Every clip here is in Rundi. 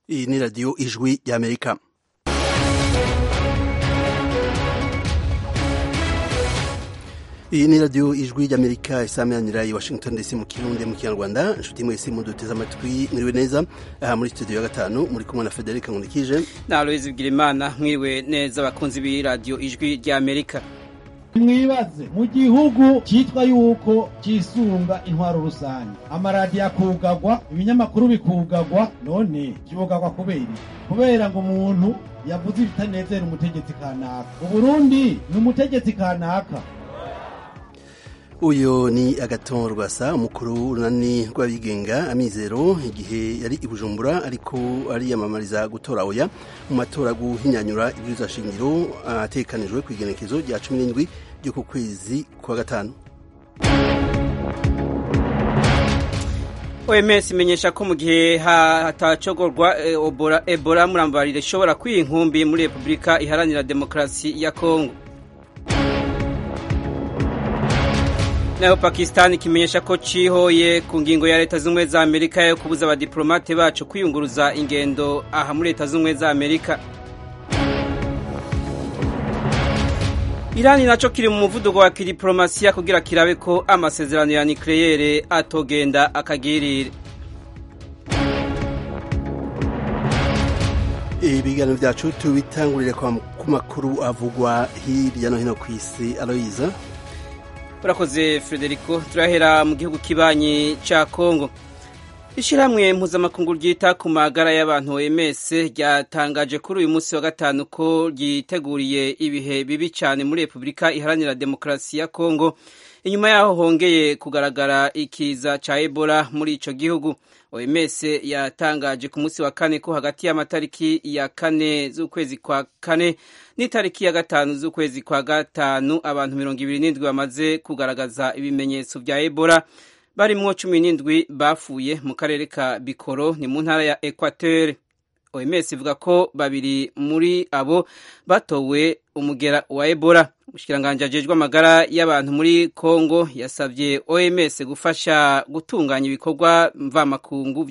Iyi ni radiyo ijwi ry'amerika iyi ni radiyo ijwi ry'amerika isameranira i washington dc mu kirundi mu kinyarwanda inshuti mwese muduteze amatwi mwiriwe neza aha muri studio ya gatanu muri kumwe na federica nkurikije na aloyizi bigirimana mwiriwe neza abakunzi b'iradiyo ijwi ry'amerika mwibaze mu gihugu cyitwa yuko cyisunga intwaro rusange amaradiyo akugagwa ibinyamakuru bikugagwa none byugagwa kubera iki kubera ngo umuntu yavuze ibitanezera umutegetsi kanaka uburundi ni umutegetsi kanaka uyu ni agaton rwasa umukuru w'urunani rw'abigenga amizero igihe yari i bujumbura ariko ariyamamariza gutora oya mu matora guhinyanyura ibyiza shingiro atekanijwe ku igenekezo rya cumi n'indwi ryo ku kwezi kwa gatanu oms imenyesha ko mu gihe hatacogorwa ebola murambarire ishobora kwiha inkumbi muri repubulika iharanira demokarasi ya kongo nayo pakisitani kimenyesha ko cihoye ku ngingo ya leta z'ubumwe za amerika yo kubuza abadiplomate bacu kwiyunguruza ingendo aha muri leta z'ubumwe za amerika irani naco kiri mu muvuduko wa kidiplomasiya kugira kirabe ko amasezerano ya nikleyere atogenda akagirire ibiganiro byacu tubitangurire ku makuru avugwa hirya no hino ku isi aloyiza urakoze frederico turahera mu gihugu kibanyi cya kongo ishyirahamwe mpuzamakungu ryita ku magara y'abantu oms ryatangaje kuri uyu munsi wa gatanu ko ryiteguriye ibihe bibi cyane muri repubulika iharanira demokarasi ya kongo inyuma yaho hongeye kugaragara ikiza cya ebola muri icyo gihugu oms yatangaje ku munsi wa kane ko hagati y'amatariki ya kane z'ukwezi kwa kane n'itariki ya gatanu z'ukwezi kwa gatanu abantu mirongo ibiri n'indwi bamaze kugaragaza ibimenyetso bya ebola barimwo cumi n'indwi bafuye mu karere ka bikoro ni mu ntara ya equateur oms ivuga ko babiri muri abo batowe umugera wa ebola umushikiranganji ajejwe amagara y'abantu muri congo yasabye oms gufasha gutunganya ibikorwa mvamakungu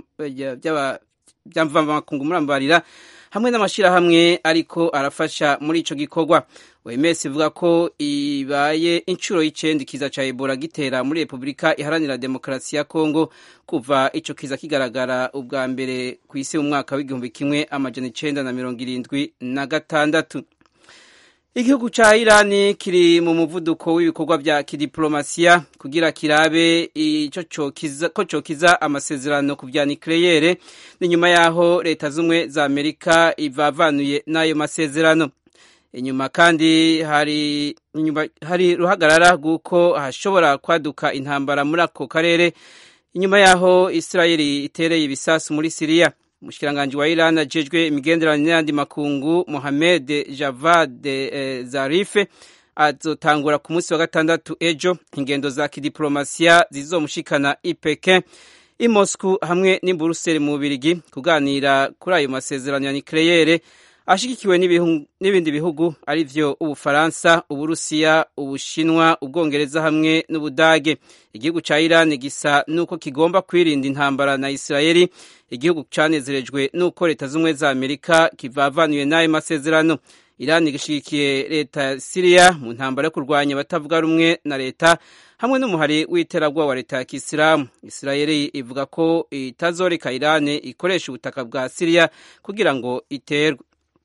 bya mvamakungu murambarira hamwe n'amashyirahamwe ariko arafasha muri ico gikorwa oms ivuga ko ibaye inshuro y'icenda ikiza ca ebola gitera muri repubulika iharanira demokarasi ya kongo kuva ico kiza kigaragara ubwa mbere ku isi mu mwaka w'igihumbi kimwe amajana icenda na mirongo irindwi na gatandatu igihugu ca irani kiri mu muvuduko w'ibikorwa vya kidiplomasiya kugira kirabe ko cokiza amasezerano ku vya nikleyere ni nyuma yaho leta z'umwe za amerika ivavanuye n'ayo masezerano inyuma kandi hari inyuma hari ruhagarara rw'uko hashobora kwaduka intambara muri ako karere inyuma yaho israeli itereye ibisasu muri siriya umushikiranganji wa Iran ajejwe imigenderanire n'andi makungu Mohamed Javad eh, Zarife azotangura ku munsi wa gatandatu ejo ingendo za kidiplomasiya zizomushikana ipeke i Moscow hamwe n'i Buruseli mu Bubirigi kuganira kuri ayo masezerano ya nucleaire ashigikiwe n'ibindi bihugu ari vyo ubufaransa uburusiya ubushinwa ubwongereza hamwe n'ubudage igihugu ca Iran gisa nuko kigomba kwirinda intambara na Israeli igihugu canezerejwe nuko leta z'umwe za Amerika kivavanuye n'ayo masezerano Iran gishigikiye leta ya Syria mu ntambara yo kurwanya abatavuga rumwe na leta hamwe n'umuhari w'iterabwoba wa leta ya Kisilamu Israeli ivuga ko itazoreka Iran ikoresha ubutaka bwa Syria kugira ngo iterwe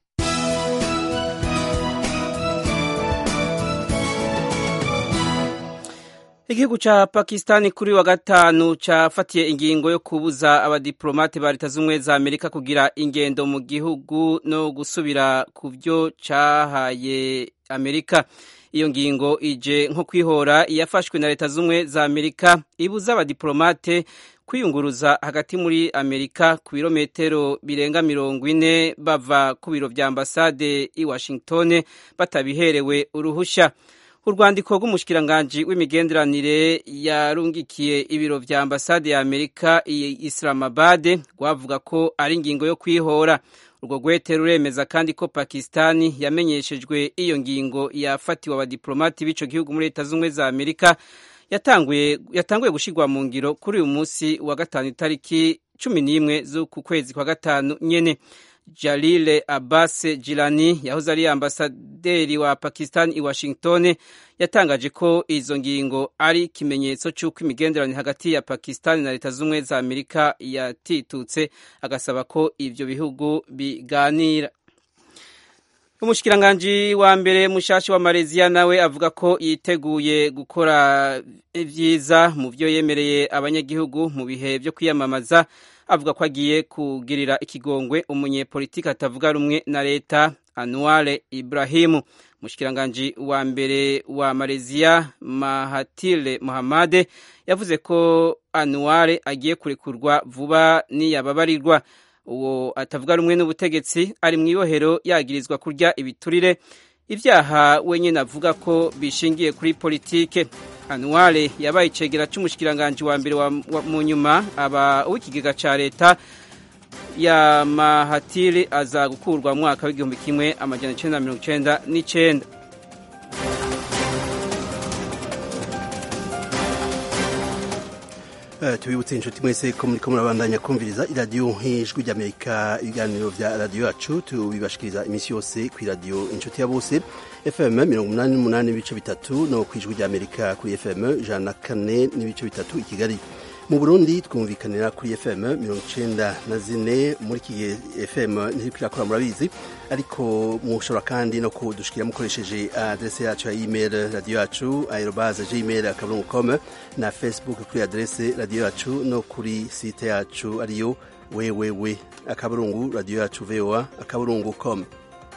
igihugu ca pakistani kuri wa gatanu cafatiye ingingo yo kubuza abadiplomate ba leta z'ubumwe za amerika kugira ingendo mu gihugu no gusubira ku vyo cahaye amerika iyo ngingo ije nko kwihora iyafashwe na leta z'ubumwe za amerika ibuza abadiplomate kwiyunguruza hagati muri amerika ku birometero birenga mirongo ine bava ku biro vya ambasade i washington batabiherewe uruhusha urwandiko rw'umushikiranganji w'imigenderanire yarungikiye ibiro vya ambasade ya amerika i islamabad rwavuga ko ari ingingo yo kwihora urwo rwete ruremeza kandi ko pakistani yamenyeshejwe iyo ngingo yafatiwe abadiplomati b'ico gihugu muri leta z'ubumwe za amerika yatanguye yatanguye gushirwa mu ngiro kuri uyu munsi wa gatanu itariki cumi n'imwe z'uku kwezi kwa gatanu nyene Jalile Abbas Jilani yahoze ari ambasaderi wa Pakistan i Washington yatangaje ko izo ngingo ari ikimenyetso cy'uko imigenderanire hagati ya Pakistan na Leta z'Ubumwe za Amerika yatitutse agasaba ko ivyo bihugu biganira umushikiranganji wa mbere mushashi wa Malaysia nawe avuga ko yiteguye gukora vyiza mu vyo yemereye abanyagihugu mu bihe vyo kwiyamamaza avuga ko agiye kugirira ikigongwe umunyepolitiki atavuga rumwe na leta Anwar Ibrahimu umushikiranganji wa mbere wa Malaysia Mahathir Mohamad yavuze ko Anwar agiye kurekurwa vuba niyababarirwa uwo atavuga rumwe n'ubutegetsi ari mu ibohero yagirizwa kurya ibiturire ibyaha wenyine avuga ko bishingiye kuri politike anuware yabaye icegera cy'umushikiranganji wa mbere mu nyuma aba uw'ikigega cya leta ya mahatiri aza gukurwa mu mwaka w'igihumbi kimwe amajana icyenda na mirongo icyenda n'icyenda tubibutse inshuti mwese ko muri ko murabandanya kumviriza iradiyo nk'ijwi ry'amerika ibiganiro bya radiyo yacu tubibashikiriza iminsi yose ku iradiyo inshuti ya bose fm mirongo umunani n'umunani n'ibice bitatu no ku ijwi ry'amerika kuri fm ijana na kane n'ibice bitatu i kigali mu burundi twumvikanira kuri fm mirongo icenda na zine muri iki gihe fm ntiriko irakora murabizi ariko mushobora kandi no kudushikira mukoresheje adrese yacu ya email radio yacu aerobaze gmail akaburungu com na facebook kuri adrese radio yacu no kuri site yacu ariyo wewewe akaburungu radio yacu voa akaburungu com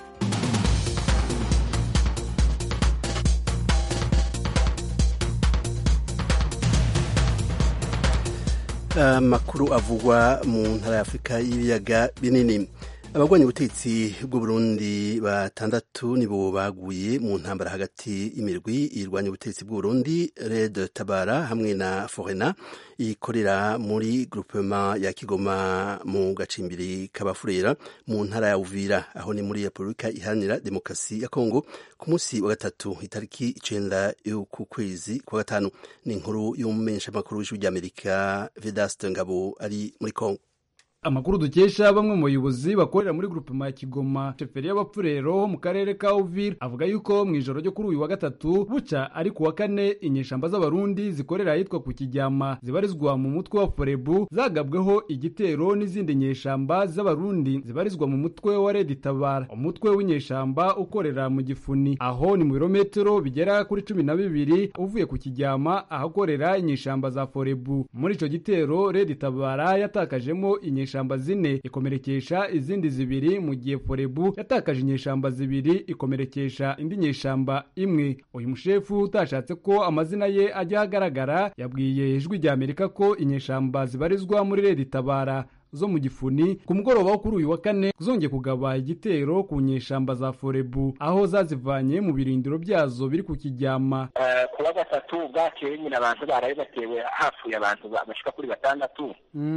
amakuru avugwa mu ntara ya afurika y'ibiyaga binini abagwanya ubutegetsi bw'uburundi batandatu nibo baguye mu ntambara hagati y'imirwi irwanya ubutegetsi bw'uburundi red tabara hamwe na forena ikorera muri groupement ya kigoma mu gacimbiri k'abafurera mu ntara ya uvira aho ni muri repubulika iharanira demokarasi ya kongo ku munsi wa gatatu itariki icenda y'uku kwezi kwa gatanu ni inkuru y'umumenyeshamakuru w'ijwi ry'amerika vedaste ngabo ari muri kongo amakuru dukesha bamwe mu bayobozi bakorera muri grupema ya kigoma sheferi y'abapfurero mu karere ka uvira avuga yuko mu ijoro ryo kuri uyu wa gatatu buca ari ku wa kane inyeshamba z'abarundi zikorera ahitwa ku kijyama zibarizwa mu mutwe wa forebu zagabweho igitero n'izindi nyeshamba z'abarundi zibarizwa mu mutwe wa redi tabara umutwe w'inyeshamba ukorera mu gifuni aho ni mu birometero bigera kuri cumi na bibiri uvuye ku kijyama ahakorera inyeshamba za forebu muri ico gitero redi tabara yatakajemo inyeshamba inyeshamba zine ikomerekesha izindi zibiri mu gihe forebu yatakaje inyeshamba zibiri ikomerekesha indi nyeshamba imwe uyu mushefu utashatse ko amazina ye ajya ahagaragara yabwiye ijwi rya amerika ko inyeshamba zibarizwa muri redi tabara zo mu gifuni ku mugoroba wo kuri uyu wa kane zongeye kugaba igitero ku nyeshamba za forebu aho zazivanye mu birindiro byazo biri ku kijyama ku wa gatatu bwakeye nyine abantu baraye batewe hapfuye abantu bashika kuri batandatu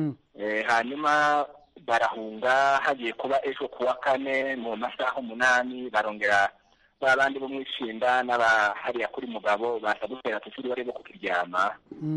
hanyuma barahunga hagiye kuba ejo ku wa kane mu masaha umunani barongera ba bandi bo mu ishinda n'abahariya kuri mugabo baza gutera tukiri bari bo kukiryama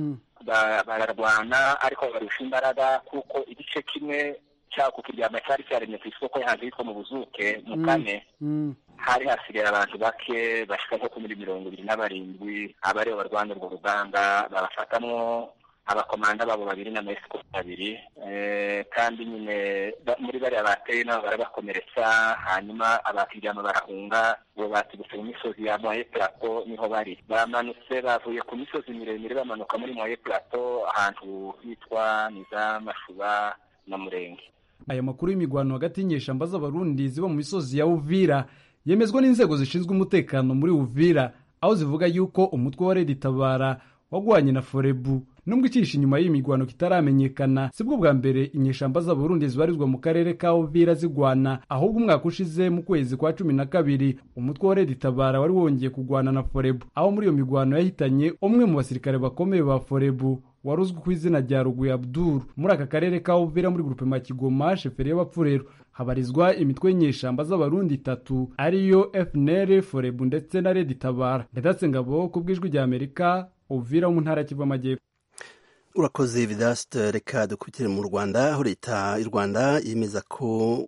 bararwana ariko barusha imbaraga kuko igice kimwe cyaho kukiryama cyari cyaremye ku isoko hanze yitwa mu buzuke mu kane hari hasigaye abantu bake bashika nko kuri mirongo ibiri na barindwi abaribo barwana urwo rugamba babafatamwo abakomanda babo babiri n'amaesiko babiri kandi nyine muri bariya bateye nabo barabakomeretsa hanyuma abakiryama barahunga ubu batiguse mu misozi ya moye plateau niho bari bamanutse bavuye ku misozi miremire bamanuka muri moye plateau ahantu hitwa niza mashuba na murenge aya makuru y'imigwano hagati y'inyeshamba z'abarundi ziba mu misozi ya uvira yemezwa n'inzego zishinzwe umutekano muri uvira aho zivuga yuko umutwe wa redi tabara wagwanye na forebu nubwo icisha inyuma y'imigwano kitaramenyekana sibwo bwa mbere inyeshamba z'abarundi zibarizwa mu karere ka uvira zigwana ahubwo umwaka ushize mu kwezi kwa cumi na kabiri umutwe wa redi tabara wari wongeye kugwana na forebu aho muri iyo migwano yahitanye umwe mu basirikare bakomeye ba forebu wari uzwi ku izina rya ruguye abduru muri aka karere ka uvira muri grupema kigoma sheferi y'abapfurero habarizwa imitwe y'inyeshamba z'abarundi itatu ariyo fnr forebu ndetse na redi tabara ndedatse ngabo ku bw'ijwi rya amerika uvira mu ntara ya kivu amajyepfo urakoze vidaste reka dukubitire mu rwanda aho leta y'u rwanda yemeza ko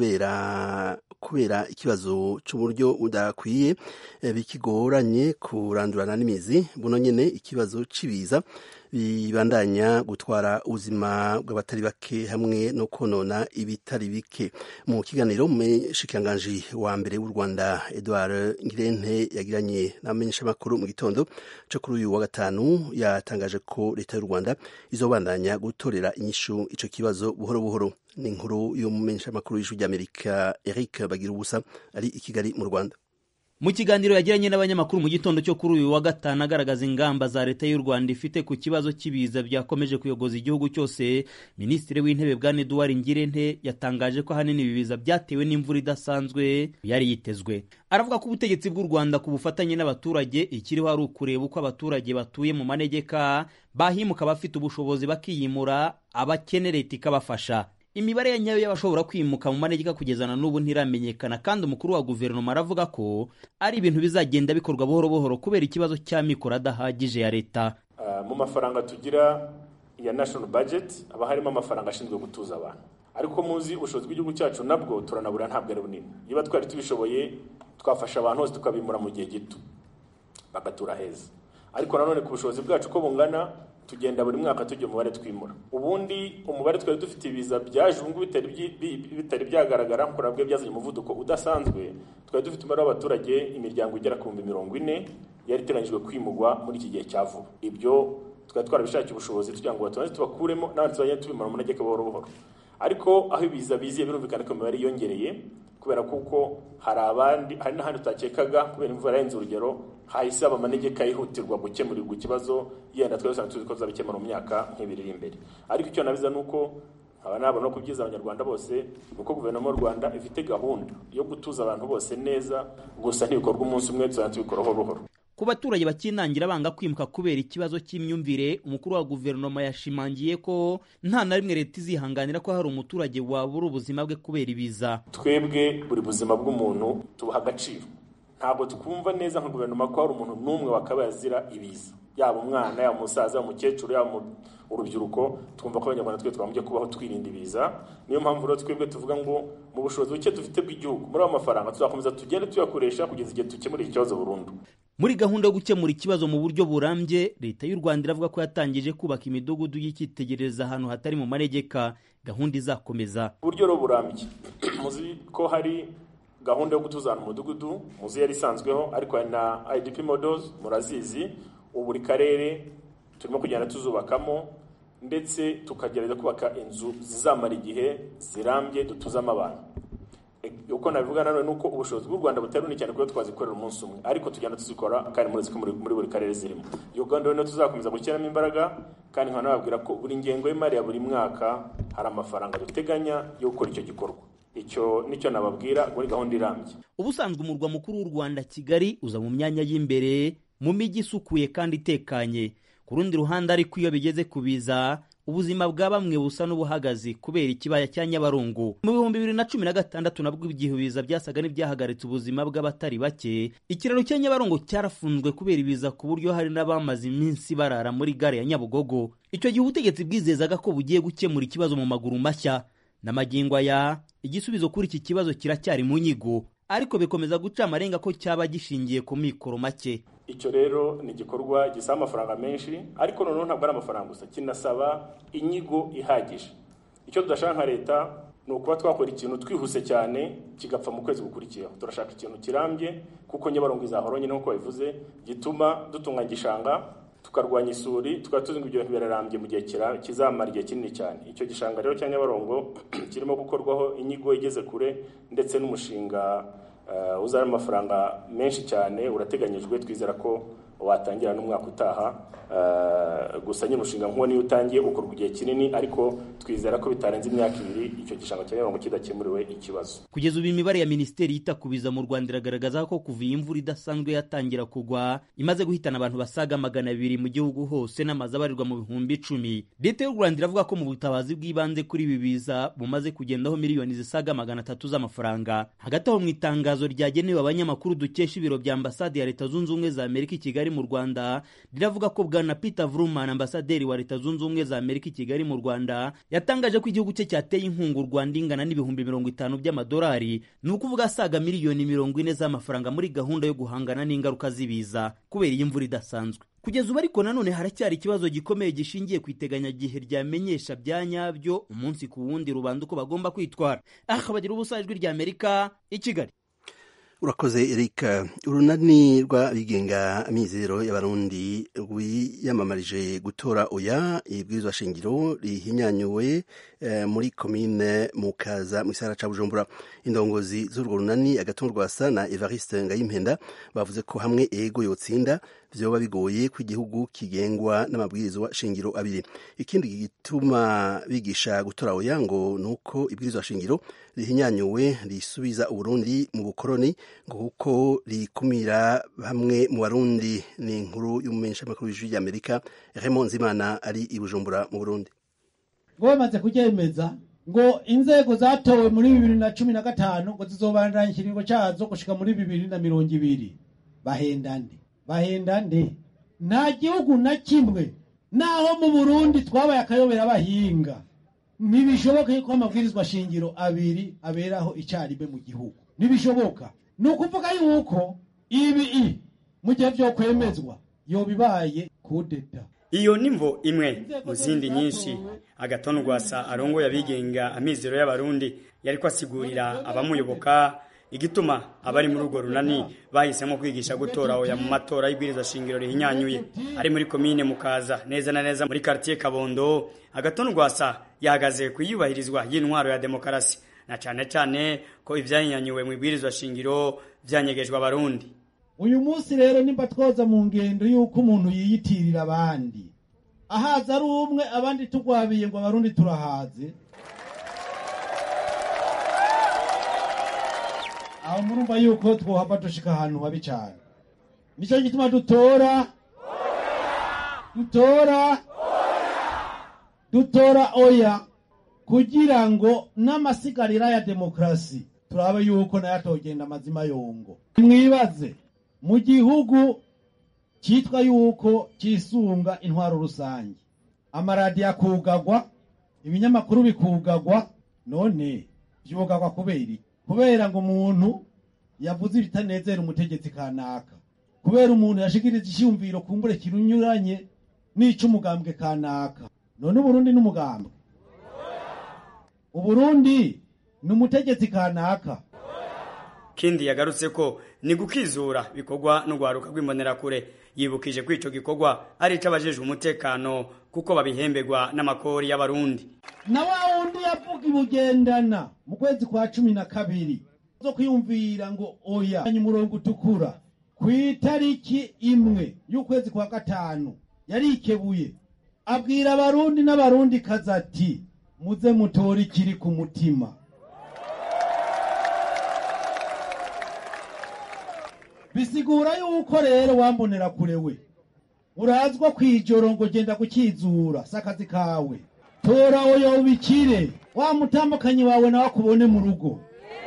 kubera kubera ikibazo cy'uburyo budakwiye bikigoranye kurandurana n'imizi buno nyine ikibazo cy'ibiza bibandanya gutwara ubuzima bw'abatari bake hamwe no konona ibitari bike mu kiganiro umushikiranganji wa mbere w'u rwanda edouard ngirente yagiranye n'abamenyeshamakuru mu gitondo cyo kuri uyu wa gatanu yatangaje ko leta y'u rwanda izobandanya gutorera inyishu ico kibazo buhoro buhoro ni inkuru y'umumenyeshamakuru w'ijwi ry'amerika eric bagira ubusa ari i kigali mu rwanda mu kiganiro yagiranye n'abanyamakuru mu gitondo cyo kuri uyu wa gatanu agaragaza ingamba za leta y'u rwanda ifite ku kibazo cy'ibiza byakomeje kuyogoza igihugu cyose minisitiri w'intebe bwana eduard ngirente yatangaje ko ahanini ibi biza byatewe n'imvura idasanzwe yari yitezwe aravuga ko ubutegetsi bw'u rwanda ku bufatanye n'abaturage ikiriho ari ukureba uko abaturage batuye mu manegeka bahimuka abafite ubushobozi bakiyimura abakene leta ikabafasha imibare ya nyayo y'abashobora kwimuka mu manegeka kugeza na n'ubu ntiramenyekana kandi umukuru wa guverinoma aravuga ko ari ibintu bizagenda bikorwa buhoro buhoro kubera ikibazo cy'amikoro adahagije ya leta mu mafaranga tugira ya national budget haba harimo amafaranga ashinzwe gutuza abantu ariko muzi ubushobozi bw'igihugu cyacu nabwo turanabura ntabwo ari bunini niba twari tubishoboye twafasha abantu bose tukabimura mu gihe gito bagatura heza ariko nanone ku bushobozi bwacu uko bungana tugenda buri mwaka tujya umubare twimura ubundi umubare twari dufite ibiza byaje ubu ngubu bitari byagaragara nk'uko nabwo byazanye umuvuduko udasanzwe twari dufite umubare w'abaturage imiryango igera ku bihumbi mirongo ine yari iteganyijwe kwimurwa muri iki gihe cya vuba ibyo twari twarabishakiye ubushobozi tugira ngo batubanze tubakuremo n'abandi tuzajya tubimara mu manegeka buhoro buhoro ariko aho ibiza biziye birumvikana ko imibare yiyongereye kubera kuko hari abandi hari n'ahandi utakekaga kubera imvura yarenze urugero hahise haba amanegeka yihutirwa gukemurirwa ikibazo yenda twari dusanzwe tuzi ko tuzabikemura mu myaka nk'ibiri iri imbere ariko icyo nabiza ni uko nkaba nabona no kubyiza abanyarwanda bose ni uko guverinoma y'u rwanda ifite gahunda yo gutuza abantu bose neza gusa ntibikorwa umunsi umwe tuzajya tubikora buhoro buhoro ku baturage bakinangira banga kwimuka kubera ikibazo cy'imyumvire umukuru wa guverinoma yashimangiye ko nta na rimwe leta izihanganira ko hari umuturage wabura ubuzima bwe kubera ibiza twebwe buri buzima bw'umuntu tubuha agaciro ntabwo twumva neza nka guverinoma ko hari umuntu n'umwe wakabaye azira ibiza yaba umwana yaba umusaza yaba umukecuru yaba urubyiruko twumva ko abanyarwanda twe twagombye kubaho twirinda ibiza niyo mpamvu rero twebwe tuvuga ngo mu bushobozi buke dufite bw'igihugu muri ayo mafaranga tuzakomeza tugende tuyakoresha kugeza igihe dukemura iki kibazo burundu muri gahunda yo gukemura ikibazo mu buryo burambye leta y'u rwanda iravuga ko yatangije kubaka imidugudu y'icyitegererezo ahantu hatari mu manegeka gahunda izakomeza uburyo rero burambye muzi ko hari gahunda yo gutuzana umudugudu muzi yari isanzweho ariko hari na idp models murazizi ubu buri karere turimo kugenda tuzubakamo ndetse tukagerageza kubaka inzu zizamara igihe zirambye dutuzamo abantu uko nabivuga nanone nuko ubushobozi bw'u Rwanda butari bunini cyane kuko twazikorera umunsi umwe ariko tugenda tuzikora kandi muri muri, muri buri karere zirimo iyo gahunda rero tuzakomeza gushyiramo imbaraga kandi nkaba nababwira ko buri ngengo y'imari ya buri mwaka hari amafaranga duteganya yo gukora icyo gikorwa icyo nicyo nababwira muri gahunda irambye ubusanzwe umurwa mukuru w'u rwanda kigali uza mu myanya y'imbere mu mijyi isukuye kandi itekanye ku rundi ruhande ariko iyo bigeze ku biza ubuzima bwa bamwe busa n'ubuhagazi kubera ikibaya cya nyabarongo mu bihumbi bibiri na cumi na gatandatu nabwo igihe ibiza byasaga n'ibyahagaritse ubuzima bw'abatari bake ikiraro cya nyabarongo cyarafunzwe kubera ibiza ku buryo hari n'abamaze iminsi barara muri gare ya nyabugogo icyo gihe ubutegetsi bwizezaga ko bugiye gukemura ikibazo mu maguru mashya n'amagingo aya igisubizo kuri iki kibazo kiracyari mu nyigo ariko bikomeza guca amarenga ko cyaba gishingiye ku mikoro make icyo rero ni igikorwa gisaba amafaranga menshi ariko noneho ntabwo ari amafaranga gusa kinasaba inyigo ihagije icyo tudashaka nka leta ni ukuba twakora ikintu twihuse cyane kigapfa mu kwezi gukurikiyeho turashaka ikintu kirambye kuko nyabarongo izahora nyine nk'uko babivuze gituma dutunganya igishanga tukarwanya isuri tukaba tuzi ngo ibyo bintu birarambye mu gihe kizamara igihe kinini cyane icyo gishanga rero cya nyabarongo kirimo gukorwaho inyigo igeze kure ndetse n'umushinga uzana amafaranga menshi cyane urateganyijwe twizera ko watangira n'umwaka utaha gusa nyine umushinga nk'uwo niyo utangiye ukorwa igihe kinini ariko twizera ko bitarenze imyaka ibiri icyo gishanga cya nyabarongo kidakemuriwe ikibazo kugeza ubu imibare ya minisiteri yita ku biza mu rwanda iragaragaza ko kuva iyi mvura idasanzwe yatangira kugwa imaze guhitana abantu basaga magana abiri mu gihugu hose n'amazu abarirwa mu bihumbi icumi leta y'u rwanda iravuga ko mu butabazi bw'ibanze kuri ibi biza bumaze kugendaho miliyoni zisaga magana atatu z'amafaranga hagati aho mu itangazo ryagenewe abanyamakuru dukesha ibiro bya ambasade ya leta zunze ubumwe za amerika i kigali kigali mu rwanda riravuga ko bwana peter vruman ambasaderi wa leta zunze ubumwe za amerika i kigali mu rwanda yatangaje ko igihugu cye cyateye inkunga u rwanda ingana n'ibihumbi mirongo itanu by'amadolari ni ukuvuga asaga miliyoni mirongo ine z'amafaranga muri gahunda yo guhangana n'ingaruka z'ibiza kubera iyi mvura idasanzwe kugeza ubu ariko nanone haracyari ikibazo gikomeye gishingiye ku iteganyagihe ryamenyesha bya nyabyo umunsi ku wundi rubanda uko bagomba kwitwara aha bagira ubusa ijwi rya amerika i kigali urakoze erika urunani rw'abigenga amizero y'abarundi rwiyamamarije gutora oya ibwirizwa shingiro rihinyanyuwe eh, muri komine mukaza mu gisagara ca bujumbura indongozi z'urwo runani agatorwasa na evariste ngayimpenda bavuze ko hamwe ego yotsinda vyoba bigoye ko igihugu kigengwa n'amabwirizwa shingiro abiri ikindi gituma bigisha gutora oya ngo nuko ibwirizwa shingiro rihinyanyuwe risubiza uburundi mu bukoroni ngo kuko rikumira bamwe mu barundi ni inkuru y'umumenyeshamakuru w'ijwi ry'amerika Raymond Nzimana ari i Bujumbura mu Burundi ngo bamaze kuryemeza ngo inzego zatowe muri bibiri na cumi na gatanu ngo zizobandanya ikiringo cazo gushika muri bibiri na mirongo ibiri bahenda nde bahenda nde nta gihugu na kimwe naho mu burundi twabaye akayobera abahinga ntibishoboka yuko amabwirizwa shingiro abiri aberaho icyarimwe mu gihugu ntibishoboka ni ukuvuga yuko ibi mu gihe vyo kwemezwa yoba ibaye kudeta iyo nimvo imwe mu zindi nyinshi agatonda rwasa arongoye abigenga amizero y'abarundi yariko asigurira abamuyoboka igituma abari muri urwo runani bahisemo kwigisha gutora oya mu matora y'ibwirizwa shingiro rihinyanyuye ari muri komine mukaza neza na neza muri quartier kabondo agatonda rwasa yahagaze ku iyubahirizwa y'intwaro ya demokarasi na cane cane ko ivyahinyanyuwe mu ibwirizwa shingiro vyanyegejwe abarundi uyu munsi rero nimba twoza mu ngendo y'uko umuntu yiyitirira abandi ahaza ari umwe abandi tugwabiye ngo abarundi turahaze aho murumva yuko twohava dushika ahantu habi cyane nicyo gituma dutora dutora dutora oya kugira ngo n'amasigarira ya demokarasi turabe yuko nayo atogenda amazima yongo mwibaze mu gihugu cyitwa yuko cyisunga intwaro rusange amaradiyo akugagwa ibinyamakuru bikugagwa none byugagwa kubera iki kubera ngo umuntu yavuze ibitanezera umutegetsi kanaka kubera umuntu yashikirije icyumviro kumbure kirunyuranye n'ic'umugambwe kanaka none uburundi n'umugambwe uburundi ni umutegetsi kanaka kindi yagarutse ko ni gukizura bikorwa n'urwaruka rw'imbonerakure yibukije ko ico gikorwa ari ic'abajejwe umutekano kuko babihemberwa n'amakori y'abarundi na wa wundi yavuga ibugendana mu kwezi kwa cumi na kabiri zo kwiyumvira ngo oya umurongo utukura ku itariki imwe y'ukwezi kwa gatanu yarikebuye abwira abarundi n'abarundi kazi ati muze mutore ikiri ku mutima bisigura yuko rero wambonera kure we urazwa kwijoro ngo genda gukizura si akazi kawe tora oya ubikire wa mutambukanyi wawe nawe akubone mu rugo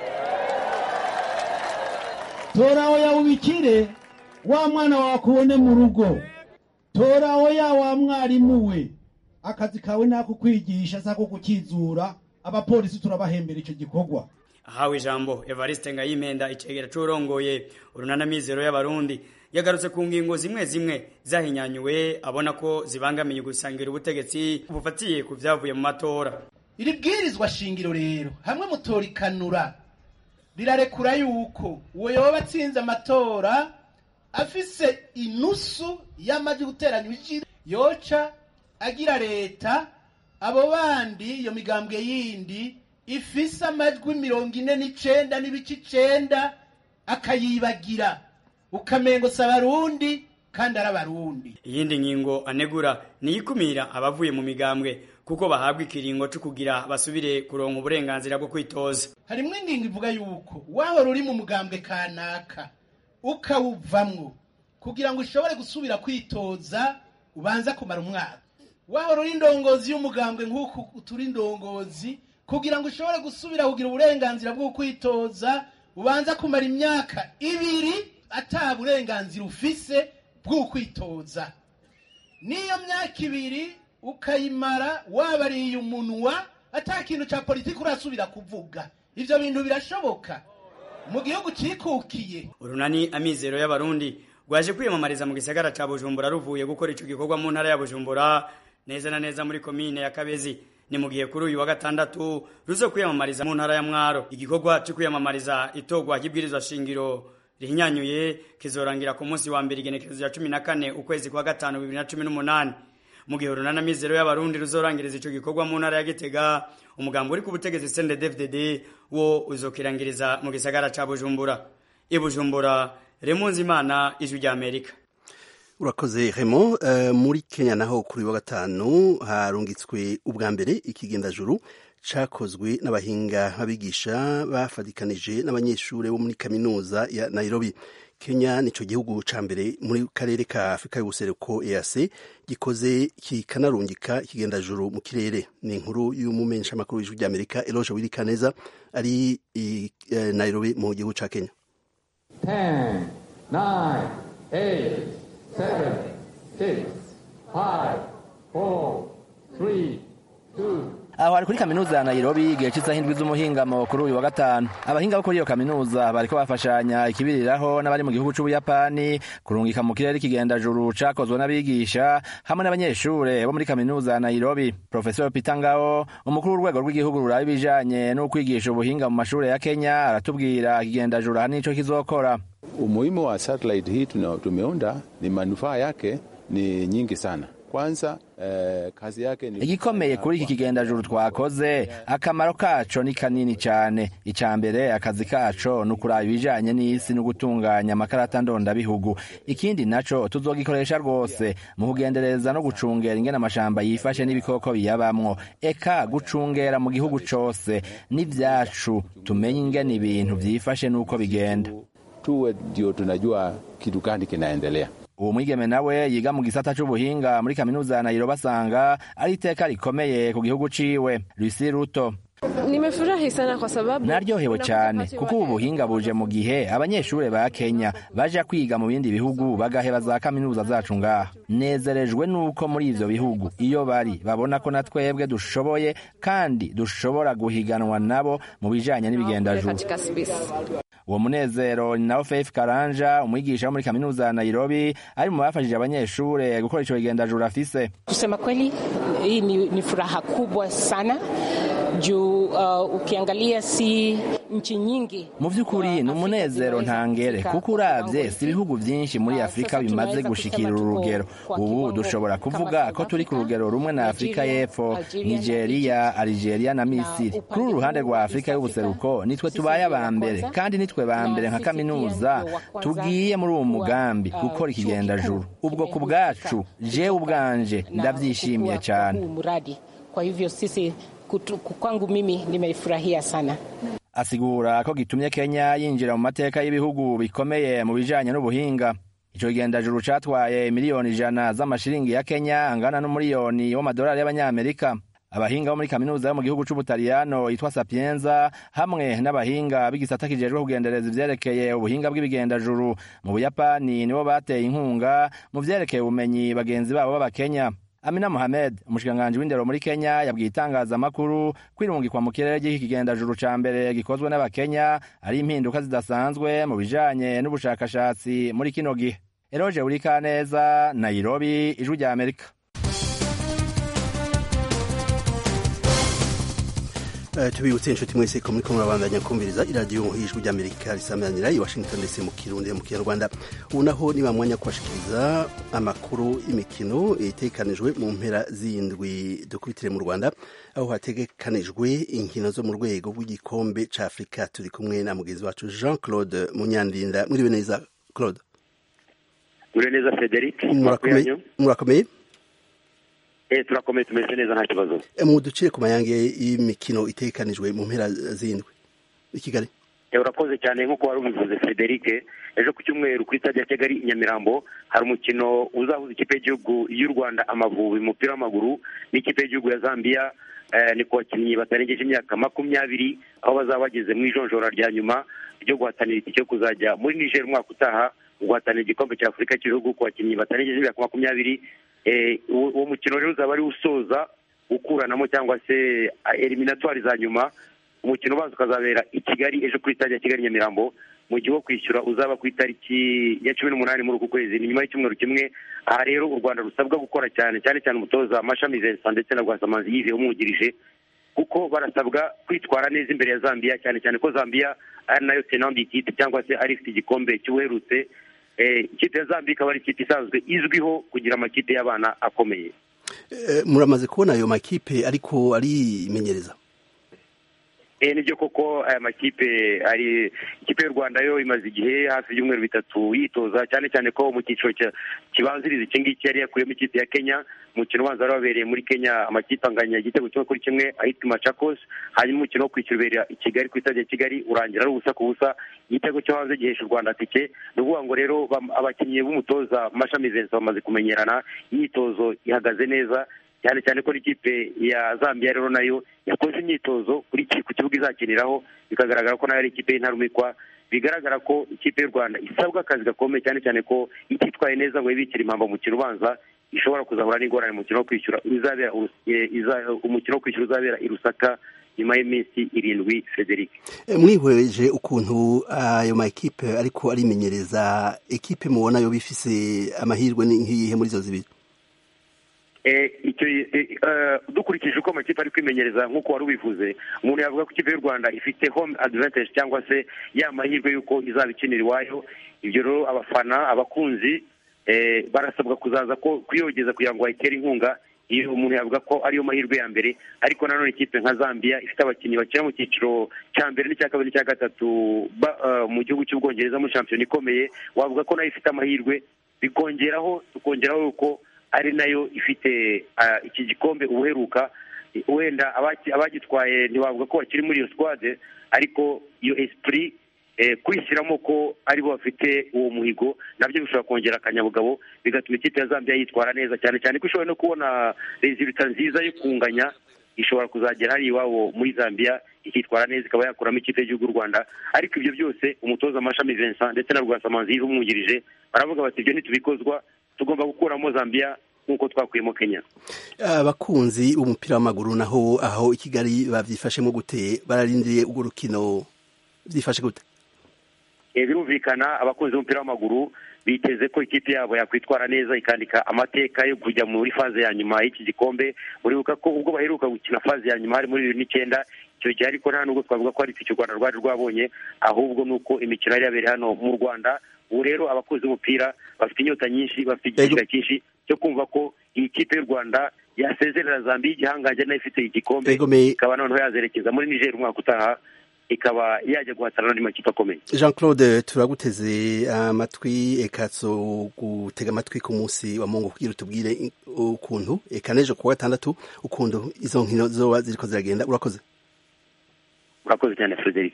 tora oya ubikire wa mwana wawe akubone mu rugo tora oya wa mwarimu we akazi kawe nako kwigisha sako gukizura abapolisi turabahembera icyo gikorwa ahawe ijambo evariste ngayimenda icegera c'urongoye urunanamizero y'abarundi yagarutse ku ngingo zimwe zimwe zahinyanyuwe abona ko zibangamiye gusangira ubutegetsi bufatiye ku vyavuye mu matora iri bwirizwa shingiro rero hamwe mutorikanura rirarekura yuko uwo yoba atsinze amatora afise inusu y'amajwi guteranya ijiri yoca agira leta abo bandi iyo migambwe yindi ifise amajwi mirongo ine n'icenda n'ibice icenda akayibagira ukamengo si abarundi kandi ari abarundi iyindi ngingo anegura ni ikumira abavuye mu migambwe kuko bahabwa ikiringo co kugira basubire kuronka uburenganzira bwo kwitoza harimwo ingingo ivuga yuko wahora uri mu mugambwe kanaka ukawuvamwo kugira ngo ushobore gusubira kwitoza ubanza kumara umwaka wahora uri indongozi y'umugambwe nk'uku turi indongozi kugira ngo ushobore gusubira kugira uburenganzira bwo kwitoza ubanza kumara imyaka ibiri ata burenganzira ufise bw'ukwitoza n'iyo myaka ibiri ukayimara wabariye umunwa ata kintu cya politiki urasubira kuvuga ibyo bintu birashoboka mu gihugu cyikukiye urunani amizero y'abarundi rwaje kwiyamamariza mu gisagara ca bujumbura ruvuye gukora ico gikorwa mu ntara ya bujumbura neza na neza muri komine ya kabezi ni mu gihe kuri uyu wa gatandatu ruzo kwiyamamariza mu ntara ya mwaro igikorwa cyo kwiyamamariza itorwa ry'ibwirizwa shingiro rihinyanyuye kizorangira ku munsi wa mbere igenekerezo ya cumi na kane ukwezi kwa gatanu bibiri na cumi n'umunani mu gihe urunana mizero y'abarundi ruzorangiriza ico gikorwa mu ntara ya gitega umugambi uri ku butegetsi CNDD-FDD wo uzokirangiriza mu gisagara ca bujumbura i bujumbura remunzi imana ijwi rya amerika urakoze remo uh, muri kenya naho kuri wa gatanu harungitswe ubwa mbere ikigendajuru cakozwe n'abahinga babigisha bafatikanije n'abanyeshuri bo muri kaminuza ya nairobi kenya nico gihugu ca mbere muri karere ka afurika y'ubuseruko eac gikoze kikanarungika ikigendajuru mu kirere ni inkuru y'umumenshamakuru w'ijwi ry'amerika eloge wirikaneza ari i uh, nairobi mu gihugu ca kenya 10, 9, 8, 7, 6, 5, 4, 3, 2, aho hari kuri kaminuza ya Nairobi igihe cy'isaha indwi z'umuhingamo kuri uyu wa gatanu abahinga bo kuri iyo kaminuza bariko bafashanya ikibiriraho n'abari mu gihugu c'ubuyapani kurungika mu kirere ikigendajuru cakozwe n'abigisha hamwe n'abanyeshure bo muri kaminuza ya Nairobi Professor Peter Ngao umukuru w'urwego rw'igihugu ruraba ibijanye no kwigisha ubuhinga mu mashure ya Kenya aratubwira ikigendajuru ahanini ico kizokora umuhimu wa satellite hii tumeunda ni manufaa yake ni nyingi sana kwanza eh, kazi yake ni igikomeye kuri iki kigendajuru twakoze akamaro kaco ni kanini cane ica mbere akazi kaco ni ukuraba ibijanye n'isi no gutunganya amakarata ndondabihugu ikindi naco tuzogikoresha rwose mu kugendereza no gucungera ingene amashamba yifashe n'ibikoko biyabamwo eka gucungera mu gihugu cose n'ivyacu tumenye ingene ibintu vyifashe n'uko bigenda tuwe ndio tunajua kitu gani kinaendelea uwo mwigeme nawe yiga mu gisata c'ubuhinga muri kaminuza ya Nairobi asanga ari iteka rikomeye ku gihugu ciwe Lucy Ruto Nimefurahi sana kwa sababu naryohewe cyane kuko ubu buhinga buje mu gihe abanyeshuri ba Kenya baja kwiga mu bindi bihugu bagaheba za kaminuza zacu ngaha nezerejwe nuko muri ivyo bihugu iyo bari babona ko natwebwe dushoboye kandi dushobora guhiganwa nabo mu bijanye n'ibigendajuru uwo munezero ni nawo Faith Karanja umwigisha wo muri kaminuza ya Nairobi ari mu bafashije abanyeshure gukora ico kigendajuru afise kusema kweli hii ni, ni furaha kubwa sana juu uh, ukiangalia si nchi nyingi mu vy'ukuri ni umunezero ntangere kuko uravye si ibihugu vyinshi muri afurika bimaze gushikira uru rugero ubu dushobora kuvuga ko turi ku rugero rumwe na afurika y'epfo nigeria algeria na misiri kuri uru ruhande rwa afurika y'ubuseruko nitwe tubaye aba mbere kandi nitwe ba mbere nka kaminuza tugiye muri uwo mugambi gukora ikigendajuru ubwo ku bwacu jewe ubwanje ndavyishimiye cane kwa hivyo sisi kutu, kwangu mimi nimeifurahia sana asigura ko gitumye Kenya yinjira mu mateka y'ibihugu bikomeye mu bijanye n'ubuhinga ico kigendajuru catwaye miliyoni ijana z'amashiringi ya Kenya angana n'umuriyoni w'amadolari y'abanyamerika abahinga bo muri kaminuza yo mu gihugu c'ubutaliyano yitwa sapienza hamwe n'abahinga b'igisata kijejwe kugendereza ivyerekeye ubuhinga bw'ibigendajuru mu buyapani nibo bateye inkunga mu vyerekeye ubumenyi bagenzi babo b'abakenya Amina Mohamed umushikiranganji w'indero muri Kenya yabwiye itangazamakuru kwirungikwa mu kirere ry'iki kigendajuru ca mbere gikozwe n'abakenya ari impinduka zidasanzwe mu bijanye n'ubushakashatsi muri kino gihe Eroje Urikaneza Nairobi ijwi rya Amerika Uh, tubibutse inshuti mwese ko muriko murabandanya kumviriza iradiyo y'ijwi ry'amerika risamanira i washington ndetse mu kirundi mu kinyarwanda ubu naho niba mwanya kubashikiriza amakuru y'imikino itegekanijwe mu mpera z'indwi dukubitire mu rwanda aho hategekanijwe inkino zo mu rwego rw'igikombe ca afurika turi kumwe na mugenzi wacu jean claude munyandinda mwiriwe neza claude mwiriwe neza frederic murakomeye Eh turakomeye tumeze neza nta kibazo. Mu ducire ku mayange y'imikino itekanijwe mu mpera zindwi i Kigali. Eh urakoze cyane nkuko wari ubivuze Frederic ejo ku cyumweru kuri stade ya Kigali Nyamirambo hari umukino uzahuza ikipe y'igihugu y'u Rwanda Amavubi umupira w'amaguru n'ikipe y'igihugu ya Zambia eh, ni ku bakinnyi batarengeje imyaka makumyabiri aho bazaba bageze mu ijonjora rya nyuma ryo guhatanira itike yo kuzajya muri Niger umwaka utaha guhatanira igikombe cya afurika cy'ibihugu ku bakinnyi batarengeje imyaka makumyabiri uwo mukino rero uzaba ari usoza ukuranamo cyangwa se eliminatwari za nyuma umukino ubanza ukazabera i kigali ejo kuri stade ya kigali nyamirambo mu gihe wo kwishyura uzaba ku itariki ya cumi n'umunani muri uku kwezi ni nyuma y'icyumweru kimwe aha rero u rwanda rusabwa gukora cyane cyane cyane umutoza mashami vincent ndetse na rwasamanzi yive umwungirije kuko barasabwa kwitwara neza imbere ya zambia cyane cyane ko zambia ari nayo tenandi ikipe cyangwa se ari ifite igikombe cy'ubuherutse ikipe ya zambia ikaba ari ikipe isanzwe izwiho kugira amakipe y'abana akomeye muramaze kubona ayo makipe ariko arimenyereza nibyo koko aya makipe ari ikipe y'u rwanda yo imaze igihe hafi y'ibyumweru bitatu yitoza cyane cyane ko mu cyiciro kibanziriza iki ngiki yari yakuyemo ikipe ya kenya umukino ubanza wari wabereye muri kenya amakipe anganya igitego kimwe kuri kimwe ahitwa machakos hanyuma umukino wo kwishyura ubera i kigali ku itade ya kigali urangira ari ubusa ku busa igitego cyo hanze gihesha u rwanda tike ni ukuvuga ngo rero abakinnyi b'umutoza mashami vincent bamaze kumenyerana imyitozo ihagaze neza cyane cyane ko n'ikipe ya zambia rero nayo yakoze imyitozo kuri ku kibuga izakiniraho bikagaragara ko nayo ari ikipe y'intarumikwa bigaragara ko ikipe y'u rwanda isabwa akazi gakomeye cyane cyane ko ititwaye neza ngo yibikire impamba mu mukino ubanza ishobora kuzahura n'ingorane mu mukino wo kwishyura uzabera umukino wo kwishyura uzabera i rusaka nyuma y'iminsi irindwi frederic mwihweje ukuntu ayo makipe ariko arimenyereza ekipe mubona yo bifise amahirwe nk'iyihe muri izo zibiri dukurikije uko amakipe ari kwimenyereza nk'uko wari ubivuze umuntu yavuga ko ikipe y'u rwanda ifite home advantage cyangwa se ya mahirwe y'uko izaba ikinira iwayo ibyo rero abafana abakunzi barasabwa kuzaza kuyogeza kugira ngo bayitere inkunga iyo umuntu yavuga ko ariyo mahirwe ya mbere ariko nanone ikipe nka zambia ifite abakinnyi bakina mu cyiciro cya mbere n'icya kabiri n'icya gatatu mu gihugu cy'ubwongereza muri shampiyona ikomeye wavuga ko nayo ifite amahirwe bikongeraho tukongeraho yuko ari nayo ifite iki gikombe ubuheruka wenda abagitwaye ntibavuga ko bakiri muri iyo squade ariko iyo esprit kwishyiramo ko aribo bafite uwo muhigo nabyo bishobora kongera akanyabugabo bigatuma ikipe ya zambia yitwara neza cyane cyane ko ishobora no kubona resulta nziza yo kunganya ishobora kuzagera hari iwabo muri zambia ikitwara neza ikaba yakuramo ikipe y'igihugu y'u rwanda ariko ibyo byose umutoza amashami vincent ndetse na rwasamanzi umwungirije baravuga bati ibyo ntitubikozwa tugomba gukuramo zambia nk'uko twakuyemo kenya abakunzi b'umupira w'amaguru naho aho i kigali babyifashemo gute bararindiriye urwo rukino byifashe gute birumvikana abakunzi b'umupira w'amaguru biteze ko ikipe yabo yakwitwara neza ikandika amateka yo kujya muri faze ya nyuma y'iki gikombe muribuka ko ubwo baheruka gukina faze ya nyuma hari muri bibiri n'icyenda icyo gihe ariko nta nubwo twavuga ko hari icyo u rwanda rwari rwabonye ahubwo ni uko imikino yari yabereye hano mu rwanda ubu rero abakunzi b'umupira bafite inyota nyinshi bafite igishyika cyinshi cyo kumva ko iyi kipe y'u rwanda yasezerera zambia igihangange nayo ifite igikombe ikaba noneho yazerekeza muri niger umwaka utaha ikaba yajya guhatana n'andi makipe akomeye jean claude turaguteze amatwi eka gutega amatwi ku munsi wa mungu kugira utubwire ukuntu eka n'ejo kuwa gatandatu ukuntu izo nkino zoba ziriko ziragenda urakoze urakoze cyane frederic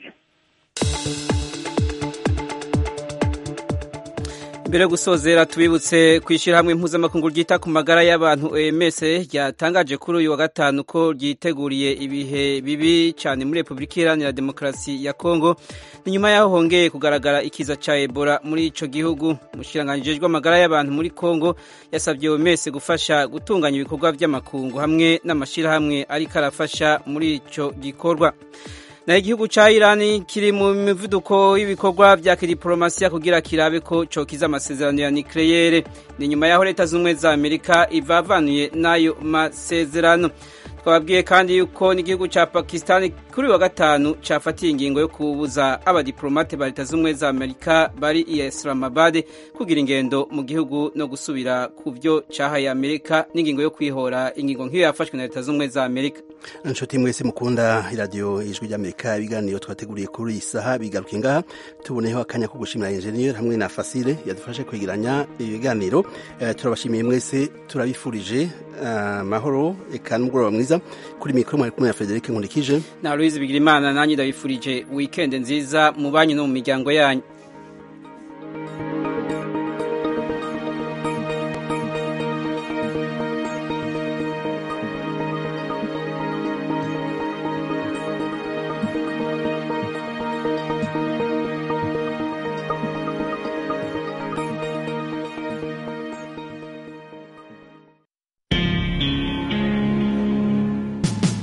mbere yo gusozera tubibutse ku ishyirahamwe mpuzamakungu ryita ku magara y'abantu OMS ryatangaje kuri uyu wa gatanu ko ryiteguriye ibihe bibi cyane muri Repubulika Iharanira Demokarasi ya Kongo ni nyuma yaho hongeye kugaragara ikiza cya Ebola muri ico gihugu umushikiranganji w'amagara y'abantu muri Kongo yasabye OMS gufasha gutunganya ibikorwa by'amakungu hamwe n'amashyirahamwe ariko arafasha muri ico gikorwa naho igihugu cya irani kiri mu mivuduko y'ibikorwa bya kidiporomasiya kugira kirabe ko cokiza amasezerano ya nikeleyere ni nyuma y'aho leta z'ubumwe za amerika ivavanuye n'ayo masezerano twababwiye kandi yuko n'igihugu cya pakisitani kuri wa gatanu cyafatiye ingingo yo kubuza abadiplomate ba leta z'ubumwe za amerika bari i islamabad kugira ingendo mu gihugu no gusubira ku byo cyahaye amerika n'ingingo yo kwihora ingingo nk'iyo yafashwe na leta z'ubumwe za amerika inshuti mwese mukunda iradiyo ijwi ry'amerika ibiganiro twateguriye kuri iyi saha bigaruke ngaha tuboneyeho akanya ko gushimira enjeniyeri hamwe na fasile yadufashe kwegeranya ibiganiro turabashimiye mwese turabifurije amahoro eka n'umugoroba mwiza kuri mikoro mwari kumwe na frederic nkundikije na louise bigirimana nanjye ndabifurije wikendi nziza mu banyu no mu miryango yanyu